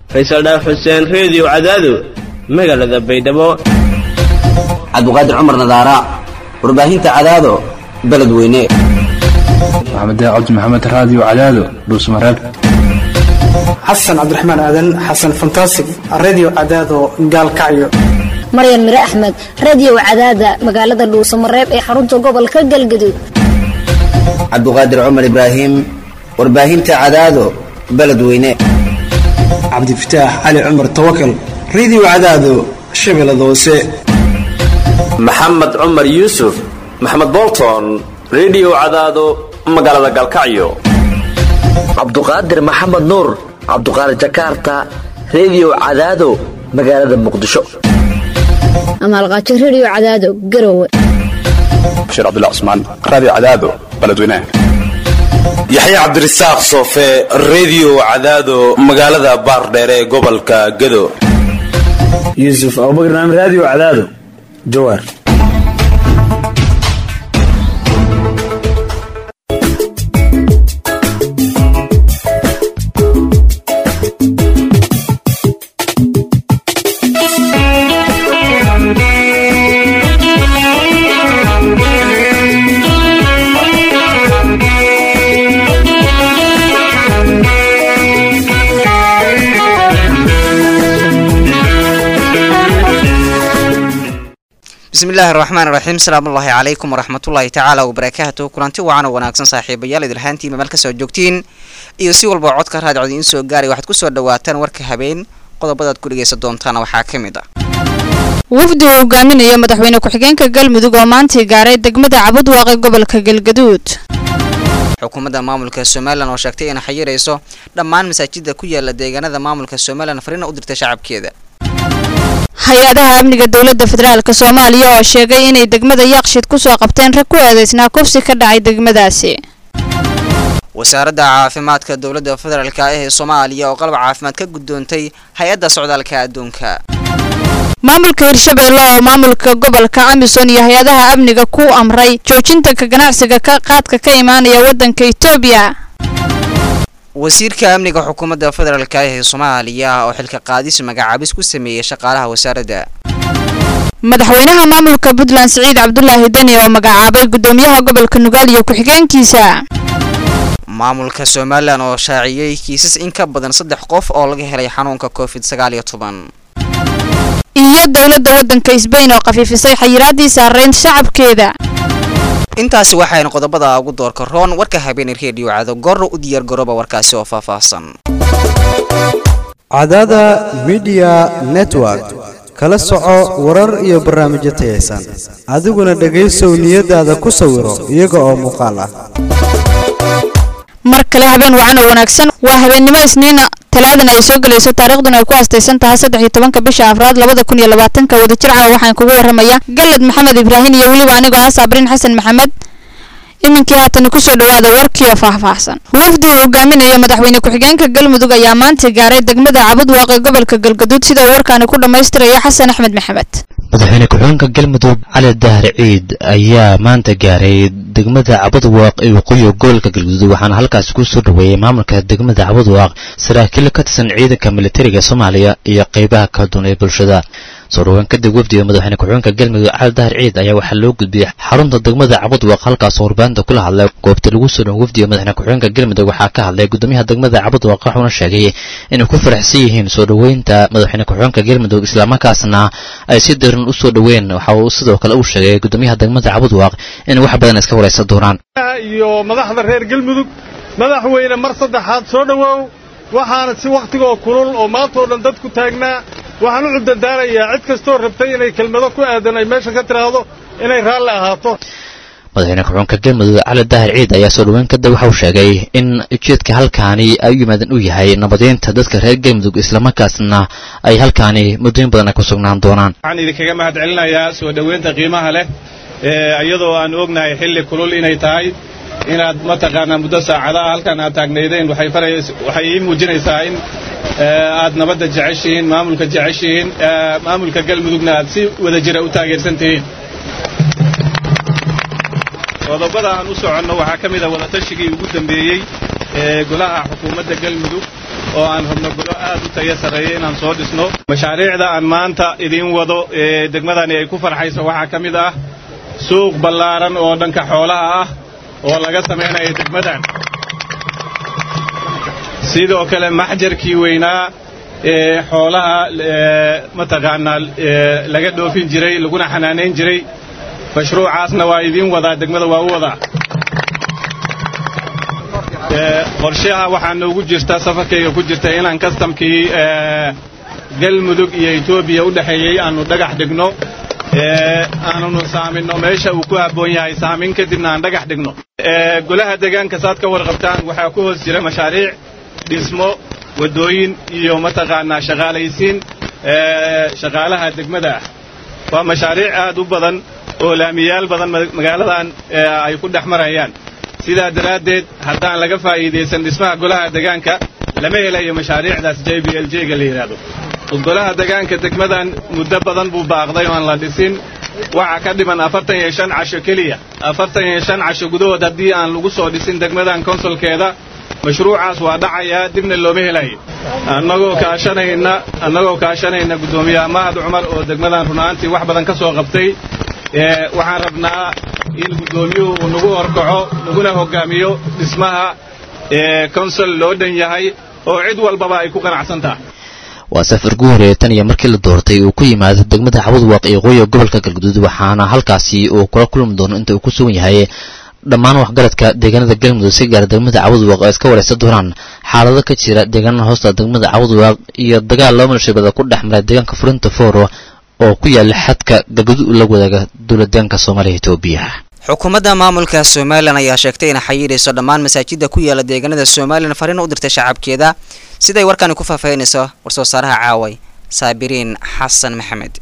faysal dhaaf xuseen reediyo cadaado magaalada baydhabo cabdiqaadir cumar nadaara warbaahinta cadaado beledweyne maxamed cabdi maxamed raadiyo cadaado dhuusmareeb xasan cabdiraxmaan aadan xasan fantasig redio cadaado gaalkacyo maryan mire axmed radio cadaada magaalada dhuusamareeb ee xarunta gobolka galgaduud cabdiqaadir cumar ibraahim warbaahinta cadaado beledweyne cabdifataax cali cumar tawakal redio cadaado shabeellada hoose maxamed cumar yuusuf maxamed bolton redio cadaado magaalada galkacyo cabduqaadir maxamed nuur cabduqaadir jakarta redio cadaado magaalada muqdisho amaalqaajo radio cadaado garowe bashiir cabdilla cusmaan raadiyo cadaado beledweyne yaxya cabdirasaaq soofe redio cadaado magaalada baardheere ee gobolka gado yuusuf abubakar naam raadiyo cadaado jawaar bismillahi raxmaan raxiim salaamullaahi calaykum waraxmatullaahi tacaala wabarakaatu kulanti wacan oo wanaagsan saaxiibayaal idilhaantiima meel kasoo joogtiin iyo si walba codka raadicod idiin soo gaaray waxaad kusoo dhawaataan warka habeen qodobadaad ku dhegaysan doontaana waxaa ka mid ah wafdi uu hogaaminayo madaxweyne ku-xigeenka galmudug oo maantii gaaray degmada cabudwaaqe gobolka galgaduud xukuumadda maamulka somalilan oo sheegtay inay xayirayso dhammaan masaajida ku yaala deegaanada maamulka somalilan fariina u dirtay shacabkeeda hay-adaha amniga dowladda federaalk soomaaliya oo sheegay inay degmada yaaqshid kusoo qabteen rag ku eedeysnaa kufsi ka dhacay degmadaasi wasaaradda caafimaadka dowladda federaalk ah ee soomaaliya oo qalab caafimaad ka gudoontay hay-adda socdaalka adduunka maamulka hirshabeelle oo maamulka gobolka amisom iyo hay-adaha amniga ku amray joojinta ka ganacsiga ka qaadka ka imaanaya waddanka etoobiya wasiirka amniga xukuumadda federaalk ah ee soomaaliya oo xilka qaadis magacaabis ku sameeyey shaqaalaha wasaaradda madaxweynaha maamulka puntland siciid cabdulaahi deni oo magacaabay guddoomiyaha gobolka nugaal iyo ku-xigeenkiisa maamulka somalilan oo shaaciyey kiisas in ka badan saddex qof oo laga helay xanuunka covid sagaal iyo toban iyo dowladda waddanka sbain oo khafiifisay xayiraadii saareyn shacabkeeda intaasi waxaynu qodobada ugu doorka roon warka habeenay reediyo cado gorro u diyaar garooba warkaasi oo faahfaahsan cadada midiya network kala soco warar iyo barnaamijyo tayaysan adiguna dhegaysow niyadaada ku sawiro iyaga oo muuqaal ah mar kale habeen wacan oo wanaagsan waa habeennimo isniina talaadana ay soo gelayso taariikhduna ay ku astaysan tahay saddex iyo tobanka bisha afraad labada kun iyo labaatanka wadajirca waxaan kugu waramaya galad maxamed ibraahim iyo weliba anigoo ah saabrin xasan maxamed iminkii haatan kusoo dhawaada warkiioo faahfaahsan wafdi uu hogaaminayo madaxweyne ku-xigeenka galmudug ayaa maanta gaaray degmada cabudwaaqe gobolka galgaduud sida uu warkaani ku dhammaystirayo xasan axmed maxamed madaxweyne ku-xigeenka galmudug cali dahar ciid ayaa maanta gaaray degmada cabudwaaq ee waqooyiga gobolka galgaduud waxaana halkaasi kusoo dhaweeyey maamulka degmada cabudwaaq saraakiil ka tirsan ciidanka militariga soomaaliya iyo qeybaha kala duwan ee bulshada soo dhawaan kadib wafdiga madaxweyne ku-xigeenka galmudug cali dahar ciid ayaa waxaa loo gudbiyey xarunta degmada cabudwaaq halkaasoo warbaahinta kula hadlay goobta lagu soo dhawan wafdiga madaxweyne ku-xigeenka galmudug waxaa ka hadlay gudoomiyaha degmada cabudwaaq wuxuuna sheegay inay ku faraxsan yihiin soo dhoweynta madaxweyne ku-xigeenka galmudug islamarkaasna ay si daran u soo dhoween waxa uu sidoo kale uu sheegay gudoomiyaha degmada cabudwaaq inay wax badan iska waraysan doonaan iyo madaxda reer galmudug madaxweyne mar saddexaad soo dhowaaw waxaana si wakhtigoo kulul oo maantao dhan dadku taagnaa waxaan u cudadaanayaa cid kastoo rabtay inay kelmado ku aadan ay meesha ka tiraahdo inay raalli ahaato madaxweyne ku-xigeenka galmudug cali daahir ciid ayaa soo dhaweyn kadib waxa uu sheegay in ujeedka halkaani ay u yimaadeen uu yahay nabadeynta dadka reer galmudug islamarkaasna ay halkaani muddooyin badan ay ku sugnaan doonaan waxaan idinkaga mahad celinayaa soo dhoweynta qiimaha leh iyadoo aan ognahay xilli kulul inay tahay inaad mataqaanaa muddo saacadaha halkan aad taagnaydeen waxay ii muujinaysaa in aad nabadda jeceshihiin maamulka jeceshihiin maamulka galmudugna aad si wada jira u taageersan tihiin qodobada aan u soconno waxaa ka mid a wadatashigai ugu dambeeyey ee golaha xukuumadda galmudug oo aan rabno golo aad u tayo sarreeya inaan soo dhisno mashaariicda aan maanta idiin wado ee degmadani ay ku farxayso waxaa ka mid ah suuq ballaaran oo dhanka xoolaha ah oo laga samaynayo degmadan sidoo kale maxjarkii weynaa ee xoolaha mataqaanaa laga dhoofin jiray laguna xanaanayn jiray mashruucaasna waa idiin wadaa degmada waa u wadaa qorshaha waxaa noogu jirta safarkayga ku jirta inaan kastamkii galmudug iyo etoobiya u dhexeeyey aanu dhagax dhigno aanunu saaminno meesha uu ku habboon yahay saamin kadibna aan dhagax dhigno golaha deegaanka saad ka warqabtaan waxaa ku hoos jira mashaariic dhismo waddooyin iyo mataqaanaa shaqaalaysiin shaqaalaha degmada ah waa mashaariic aad u badan oo laamiyaal badan magaaladan ay ku dhex marayaan sidaa daraaddeed haddaan laga faa'iidaysan dhismaha golaha degaanka lama helayo mashaariicdaas j b l j-ga la yidhaahdo golaha degaanka degmadan muddo badan buu baaqday oan la dhisin waxaa ka dhiman afartan iyo shan casho keliya afartan iyo shan casho gudahood haddii aan lagu soo dhisin degmadan konsolkeeda mashruucaas waa dhacayaa dibna looma helayo annagoo kaashanayna annagoo kaashanayna guddoomiyaha mahad cumar oo degmadan runaantii wax badan ka soo qabtay waxaan rabnaa in guddoomiyuhu uu nagu horkaco naguna hoggaamiyo dhismaha konsol loo dhan yahay oo cid walbaba ay ku qanacsan tahay waa safar gu horeeya tan iyo markii la doortay uu ku yimaado degmada xabadwaaq ee qoya gobolka galguduud waxaana halkaasi uu kula kulmi doono inta uu ku sugan yahay dhammaan waxgaradka deegaanada galmudug si gaara degmada cabadwaaq oo iska waraysan doonaan xaalado ka jira deegaanada hoosta degmada cabadwaaq iyo dagaal laba milshabada ku dhex maray deegaanka furinta fooro oo ku yaala xadka galguduud la wadaaga dowladeenka soomaaliya etoobiya xukuumadda maamulka somalilan ayaa sheegtay inay xayiirayso dhammaan masaajida ku yaala deegaanada somalilan fariin u dirtay shacabkeeda siday warkani ku faahfaahinayso war-soo saaraha caaway saabiriin xasan maxamed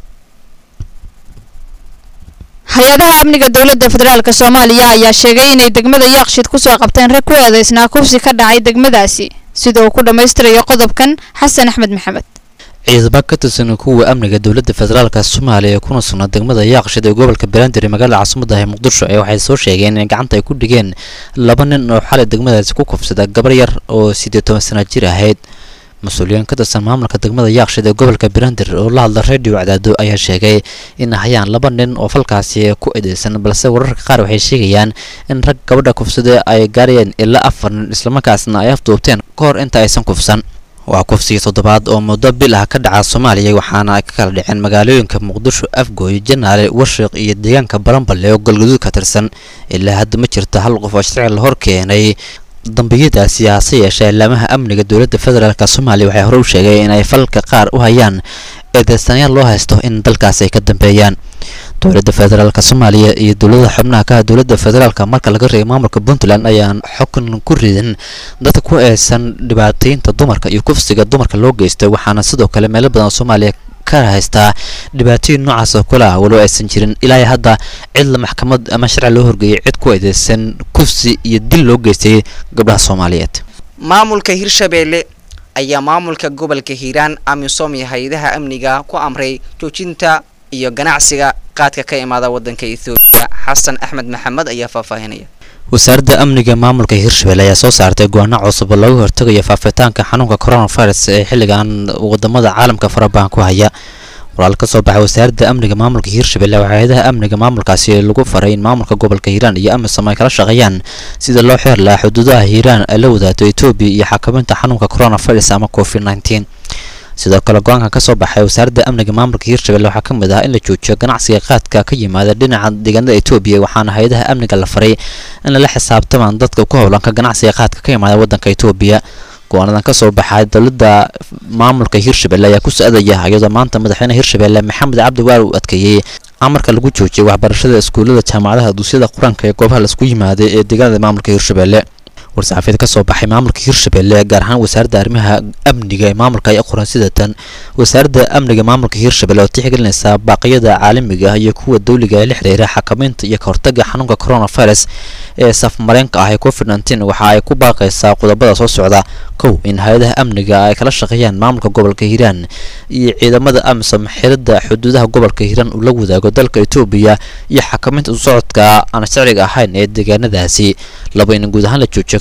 hay-adaha amniga dowladda federaalk soomaaliya ayaa sheegay inay degmada yaaqshid kusoo qabteen rag ku eedeysnaa kufsi ka dhacay degmadaasi sida uu ku dhammaystirayo qodobkan xasan axmed maxamed ciidamo ka tirsan kuwa amniga dowladda federaalka soomaaliya ee kuna sugnaa degmada yaaqshid ee gobolka belandir ee magaalada caasimada ah muqdisho ee waxay soo sheegeen in gacanta ay ku dhigeen laba nin oo xalay degmadaasi ku kufsada gabar yar oo siddeed toban sana jir ahayd mas-uuliyiin ka tirsan maamulka degmada yaaqshid ee gobolka belandir oo la hadla radio cadaado ayaa sheegay in hayaan laba nin oo falkaasi ku edeysan balse wararka qaar waxay sheegayaan in rag gabadha kufsada ay gaarayeen ilaa afar nin islamarkaasna ay afduubteen ka hor inta aysan kufsan waa kufsigii toddobaad oo muddo bil ah ka dhaca soomaaliya waxaana ay ka kala dhaceen magaalooyinka muqdisho afgooy janaale warshiq iyo deegaanka baranballe oo galguduud ka tirsan ilaa hadda ma jirta hal qof oo sharci la hor keenay dambiyadaasi hase yeeshee ilaamaha amniga dowladda federaalk soomaaliya waxay hore u sheegay in ay falka qaar u hayaan eedeysanayaal loo haysto in dalkaasi ay ka dambeeyaan dowladda federaalk soomaaliya iyo dowladaha xubnaha ka ah dowladda federaalk marka laga reeyay maamulka puntland ayaan xukun ku ridin dadka ku eedsan dhibaataynta dumarka iyo kufsiga dumarka loo geystay waxaana sidoo kale meelo badan oo soomaaliya ka haystaa dhibaatooyin noocaas oo kale ah walow aysan jirin ilaa hadda cid la maxkamad ama sharci loo horgeeyay cid ku eedeysan kufsi iyo dil loo geystay gabdhaha soomaaliyeed maamulka hirshabeelle ayaa maamulka gobolka hiiraan amisom iyo hay-adaha amniga ku amray joojinta iyo ganacsiga qaadka ka imaada wadanka ethoobiya xasan axmed maxamed ayaa faahfaahinaya wasaaradda amniga maamulka hirshabelle ayaa soo saartay go-aano cusub oo lagu hortegayo faafitaanka xanuunka coronavirus ee xilligan wadamada caalamka farabahan ku haya walaal ka soo baxay wasaaradda amniga maamulka hirshabelle waxaa hay-adaha amniga maamulkaasi lagu faray in maamulka gobolka hiiraan iyo amisom ay kala shaqeeyaan sida loo xeer lahaa xuduudaha hiiraan ay la wadaato etoobiya iyo xakaminta xanuunka coronavirus ama covid nneteen sidoo kale go-aanka ka soo baxay wasaaradda amniga maamulka hirshabelle waxaa ka mid ah in la joojiyo ganacsiga qaadka ka yimaada dhinaca deegaanada etoobiya waxaana hay-adaha amniga la faray in lala xisaabtamaan dadka ku howlanka ganacsiga qaadka ka yimaada wadanka etoobiya go-aanadan ka soo baxay dowladda maamulka hirshabelle ayaa ku so-adaya iyadoo maanta madaxweyne hirshabelle maxamed cabdi waar uu adkeeyey amarka lagu joojiyay waxbarashada iskuullada jaamacadaha duusyada qur-aanka ee goobaha laisku yimaaday ee deegaanada maamulka hirshabelle war-saxaafiyad ka soo baxay maamulka hirshabelle gaar ahaan wasaaradda arrimaha amniga ee maamulka ay qoran sidatan wasaaradda amniga maamulka hirshabelle oo tixgelinaysa baaqyada caalamiga ah iyo kuwa dawliga ee la xiriira xakamaynta iyo kahortaga xanuunka coronavirus ee safmareenka ah ee covid nneteen waxa ay ku baaqaysaa qodobada soo socda kow in hay-adaha amniga ay kala shaqeeyaan maamulka gobolka hiiraan iyo ciidamada amisom xirida xuduudaha gobolka hiiraan uu la wadaago dalka etoobiya iyo xakamaynta isu socodka aan sharciga ahayn ee deegaanadaasi laba in guud ahaan la joojiyo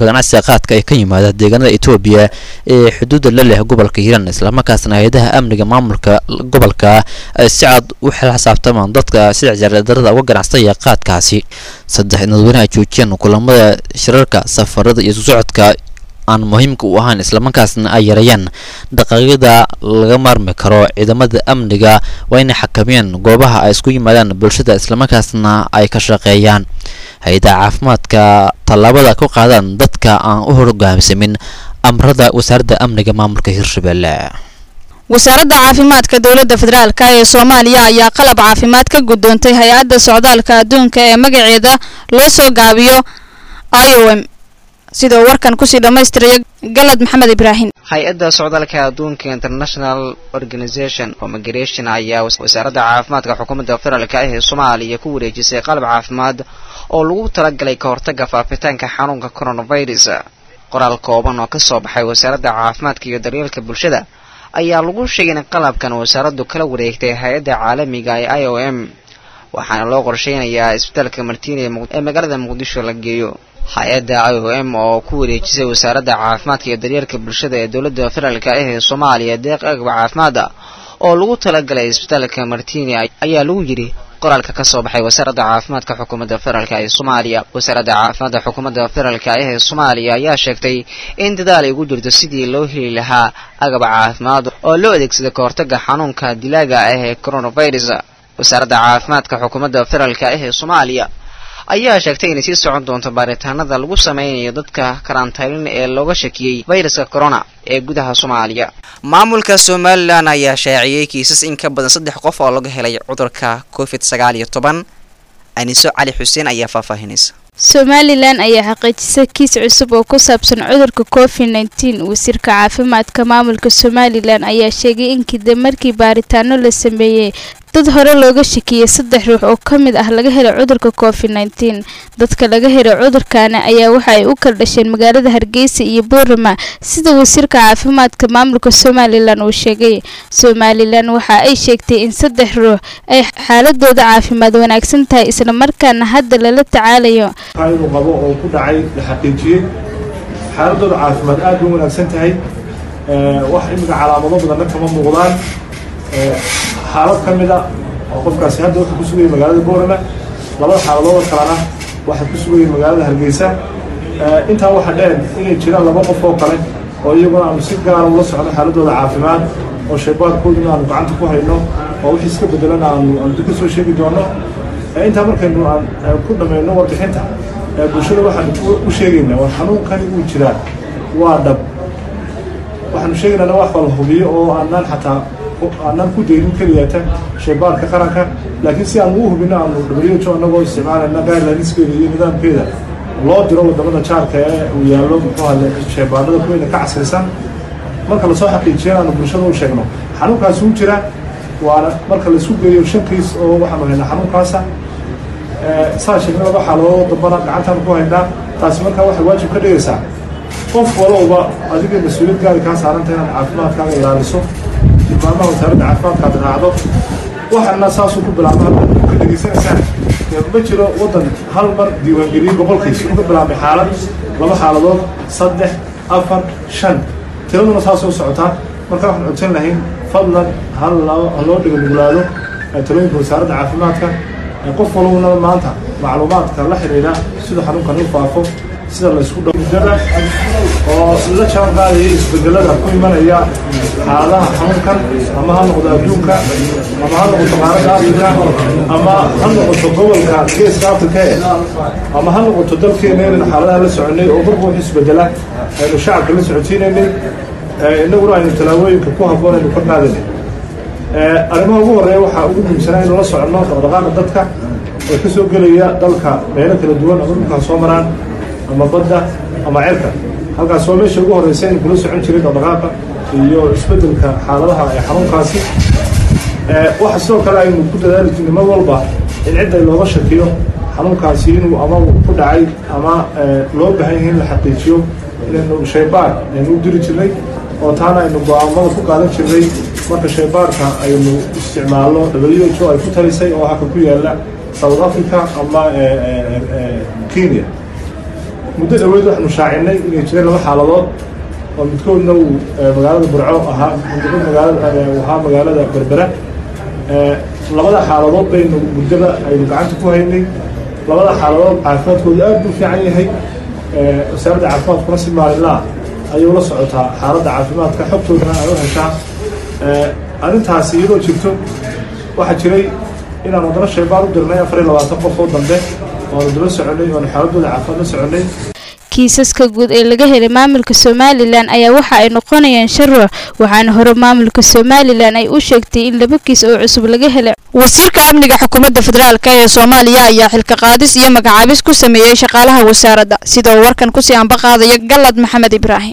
ganacsiga qaadka ee ka yimaada deegaanada etoobiya ee xuduudda la leh gobolka hiiraan islamarkaasna hay-adaha amniga maamulka gobolka ay si cad u xisaabtamaan dadka sida jareedarada uga ganacsaya qaadkaasi saddex dadweyne ay joojiyeen kulamada shirarka safarada iyo socodka aan muhiimka u ahayn islamarkaasna ay yareeyaan dhaqaaqyada laga maarmi karo ciidamada amniga waa inay xakameeyaan goobaha ay isku yimaadaan bulshada islamarkaasna ay ka shaqeeyaan hay-adaha caafimaadka tallaabada ku qaadaan dadka aan u hogaamsamin amrada wasaaradda amniga maamulka hirshabelle wasaaradda caafimaadka dowladda federaalk ee soomaaliya ayaa qalab caafimaad ka gudoontay hay-adda socdaalka adduunka ee magaceeda loo soo gaabiyo iom sidoo warkan kusii dhammaystiraya galad maxamed ibraahim hay-adda socdaalka adduunka international organization oo migration ayaa wasaaradda caafimaadka xukuumadda federaalk ah ee soomaaliya ku wareejisay qalab caafimaad oo lagu talagalay ka hortagga faafitaanka xanuunka coronavirus qoraal kooban oo kasoo baxay wasaaradda caafimaadka iyo daryeelka bulshada ayaa lagu sheegay in qalabkan wasaaraddu kala wareegtay hay-adda caalamiga ee i o m waxaana loo qorsheynayaa isbitaalka martiini ee magaalada muqdisho la geeyo hay-adda i o m oo ku wareejisay wasaaradda caafimaadka iyo daryeelka bulshada ee dowladda federaalk ah ee soomaaliya deeq agab caafimaada oo lagu talagalay isbitaalka martiini ayaa lagu yidhi qoraalka ka soo baxay wasaaradda caafimaadka xukuumadda federaalk ee soomaaliya wasaaradda caafimaadka xukuumadda federaalk ah ee soomaaliya ayaa sheegtay in dadaal ay ugu jirto sidii loo heli lahaa agab caafimaad oo loo adeegsada ka hortagga xanuunka dilaaga ah ee coronavirus wasaaradda caafimaadka xukuumadda federaalk ah ee soomaaliya ayaa sheegtay inay sii socon doonto baaritaanada lagu sameynayo dadka karantaylin ee looga shakiyey fayraska corona ee gudaha soomaaliya maamulka somalilan ayaa shaaciyey kiisas in ka badan saddex qof oo laga helay cudurka covid sagaal iyo toban aniso cali xuseen ayaa faahfaahinaysa somalilan ayaa xaqiijisay kiis cusub oo ku saabsan cudurka covid nteen wasiirka caafimaadka maamulka somalilan ayaa sheegay in kadib markii baaritaano la sameeyey dad hore looga shakiyey saddex ruux oo ka mid ah laga helay cudurka covid nteen dadka laga helay cudurkaana ayaa waxa ay u kala dhasheen magaalada hargeysa iyo boorama sida wasiirka caafimaadka maamulka somalilan uu sheegay somalilan waxa ay sheegtay in saddex ruux ay xaaladooda caafimaad wanaagsan tahay islamarkaana hadda lala tacaalayo inuu qabo oo ku dhacay la xaqiijiyey xaaladooda caafimaad aad bay u wanaagsan tahay wax imika calaamado badanna kama muuqdaan xaalad ka mid a oo qofkaasi hadda wuxuu ku sugayay magaalada boorama labada xaaladood kalena waxay ku sugayeen magaalada hargeysa intaa waxaa dheer inay jiraan laba qof oo kale oo iyaguna aanu si gaara ula socno xaaladooda caafimaad oo shaybaarkooduna aanu gacanta ku hayno oo wixii iska bedelana aanu aanu ka soo sheegi doono intaa markaynu aan ku dhammayno warbixinta bulshada waxaanu u sheegaynaa war xanuunkani uu jiraa waa dhab waxaanu sheegaynaa wax wala hubiyo oo aanaan xataa aanaan ku daynin keliyata shaybaarka qaranka laakiin si aanu u hubino aanu who annagoo isticmaalayna guidelineskeeda iyo nidaamkeeda loo diro wadamada jaarka ee uu yaallo muxuu hale shaybaarada kuweyna ka casrisan marka lasoo xaqiijiyana aanu bulshada u sheegno xanuunkaasi u jira waana marka laisku geeyo shan kiis oo waxaanu haynaa xanuunkaasa saa sheegna laba xaaladood dambana gacantaan ku haynaa taasi markaa waxay waajib ka dhigaysaa qof walowba adiga mas-uuliyad gaari kaa saaranta inaad caafimaadkaaga ilaaliso tilmaamaha wasaaradda caafimaadkaad raacdo waxaana saasuu ku bilaabma ka dhegaysanaysaan ma jiro waddan hal mar diiwaangeliyey boqolkiis uga bilaabmay xaalad laba xaaladood saddex afar shan tiraduna saasoo socotaa marka waxaan codsan lahayn fadlan hal loo dhiga nuglaado talooyinka wasaaradda caafimaadka qof walbana maanta macluumaadka la xidhiidha sida xanuunkan u faafo sida laysku dhowdada oo la jaan qaadaya isbedelada ku imanaya xaaladaha xanuunkan ama ha noqdo adduunka ama ha noqoto qaaradda afrika ama ha noqoto gobolka geeska afrika e ama ha noqoto dalkeena inaynu xaaladaha la soconay oo marba wax isbedela aynu shacabka la socotiinaynay innaguna aynu tallaabooyinka ku habboon aynu ka qaadanay arrimaha ugu horreeya waxaa ugu muhiimsanaa inuu la soconno dhaqdhaqaaqa dadka oo ka soo gelaya dalka meelo kala duwan ama dhulkaa soo maraan ama badda ama cerka halkaas waa meesha ugu horreysa aynu kula socon jiray dhaqdhaqaaqa iyo isbeddelka xaaladaha ee xanuunkaasi waxa sidoo kale aynu ku dadaali jirnay mar walba in cidda looga shakiyo xanuunkaasi inuu ama ku dhacay ama loo baahan yahay in la xaqiijiyo inaynu shaybaar aynu u diri jirnay oo taana aynu go-aamada ku qaadan jirnay marka shaybaarka aynu isticmaalno w o ay ku talisay oo halka ku yaala south africa ama kenya muddo dhaweyd waxaanu shaacinay inay jireen laba xaaladood oo midkoodna uu magaalada burco ahaa midkood magaalada ahaa magaalada berbera labada xaaladood baynu muddada aynu gacanta ku haynay labada xaaladood caafimaadkooda aad buu fiican yahay wasaaradda caafimaadkuna si maalinlaa ayuu la socotaa xaaladda caafimaadka xogtoodana ay u heshaa arrintaasi iyadoo jirto waxaa jiray inaan wadano shaybaan u dirnay afar iyo labaatan qof oo dambe oanu daba soconay oanu xaaladooda caafimaad la soconay kiisaska guud ee laga helay maamulka somalilan ayaa waxa ay noqonayaan shan ruux waxaana hore maamulka somalilan ay u sheegtay in laba kiis oo cusub laga helay wasiirka amniga xukuumadda federaalk ee soomaaliya ayaa xilka qaadis iyo magacaabis ku sameeyey shaqaalaha wasaaradda sida uu warkan kusii ambaqaadaya galad maxamed ibraahim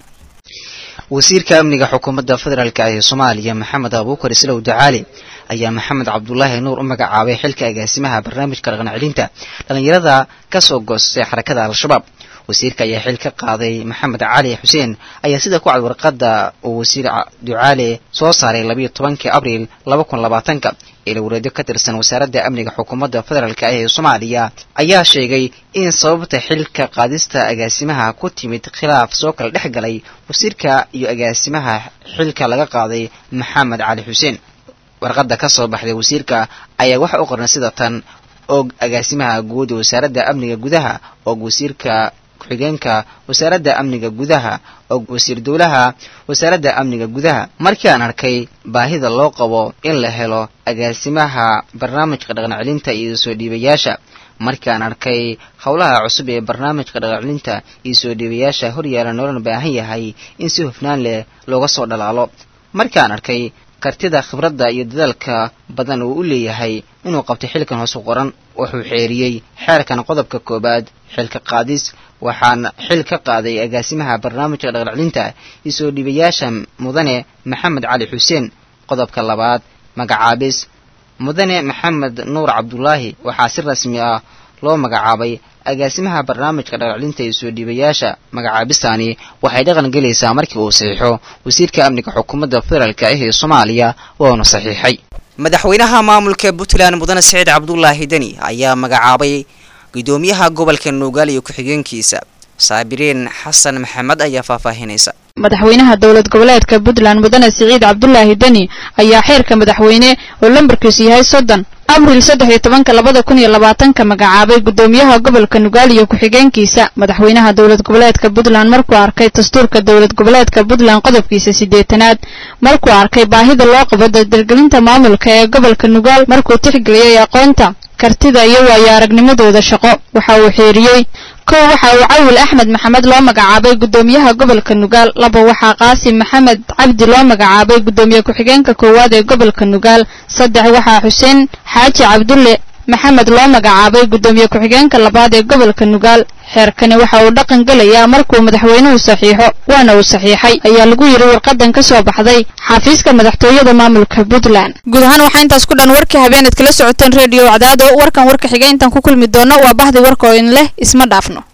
wasiirka amniga xukuumadda federaalk ee soomaaliya maxamed abuukar islow ducaali ayaa maxamed cabdulaahi nuur u magacaabay xilka agaasimaha barnaamijka dhaqan celinta dhallinyarada kasoo goostay xarakada al-shabaab wasiirka ayaa xil ka qaaday maxamed cali xuseen ayaa sida ku cad warqadda uu wasiir ducaale soo saaray labayo tobankii abriil laba kun labaatanka ila wareedyo ka tirsan wasaaradda amniga xukuumadda federaalk ee soomaaliya ayaa sheegay in sababta xilka qaadista agaasimaha ku timid khilaaf soo kala dhex galay wasiirka iyo agaasimaha xilka laga qaaday maxamed cali xuseen warqadda ka soo baxday wasiirka ayaa waxa u qornay sida tan og agaasimaha guud ee wasaaradda amniga gudaha og wasiirka ku-xigeenka wasaaradda amniga gudaha og wasiir dowlaha wasaaradda amniga gudaha markii aan arkay baahida loo qabo in la helo agaasimaha barnaamijka dhaqan celinta iyo soo dhiibayaasha markii aan arkay howlaha cusub ee barnaamijka dhaqan celinta iyo soo dhiibayaasha horyaala noolana baahan yahay in si hufnaan leh looga soo dhalaalo markii aan arkay kartida khibradda iyo dadaalka badan uu u leeyahay inuu qabtay xilkan hoos u qoran wuxuu xeeriyey xeerkan qodobka koowaad xilka qaadis waxaan xil ka qaaday agaasimaha barnaamijka dhaqancelinta iyo soo dhiibayaasha mudane maxamed cali xuseen qodobka labaad magacaabis mudane maxamed nuur cabdulaahi waxaa si rasmi ah loo magacaabay agaasimaha barnaamijka dhaqancelinta iyo soo dhiibayaasha magacaabistani waxay dhaqan gelaysaa markii uu saxiixo wasiirka amniga xukuumadda federaalk ah ee soomaaliya waanu saxiixay madaxweynaha maamulka puntland mudane saciid cabdulaahi deni ayaa magacaabay gudoomiyaha gobolka nuugaal iyo ku-xigeenkiisa saabiriin xasan maxamed ayaa faahfaahinaysa madaxweynaha dowlad goboleedka puntland mudane siciid cabdulaahi deni ayaa xeerka madaxweyne oo lambarkiisu yahay soddon abriil saddex iyo tobanka labada kun iyo labaatanka magacaabay gudoomiyaha gobolka nugaal iyo ku-xigeenkiisa madaxweynaha dowlad goboleedka puntland markuu arkay dastuurka dowlad goboleedka puntland qodobkiisa siddeetanaad markuu arkay baahida loo qabo dardargelinta maamulka ee gobolka nugaal markuu tixgeliyey aqoonta kartida iyo waayo aragnimadooda shaqo waxa uu xeeriyey kow waxa uu cawil axmed maxamed loo magacaabay gudoomiyaha gobolka nugaal laba waxaa qaasim maxamed cabdi loo magacaabay gudoomiye ku-xigeenka koowaad ee gobolka nugaal saddex waxaa xuseen xaaji cabdulle maxamed loo magacaabay gudoomiye ku-xigeenka labaad ee gobolka nugaal xeerkani waxa uu dhaqan gelayaa markuu madaxweynuhu saxiixo waana uu saxiixay ayaa lagu yidhi warqadan ka soo baxday xafiiska madaxtooyada maamulka puntland guud ahaan waxaa intaas ku dhan warkii habeenaad kala socoteen reediyo cadaado warkan warka xiga intaan ku kulmi doono waa bahdi warka oo in leh isma dhaafno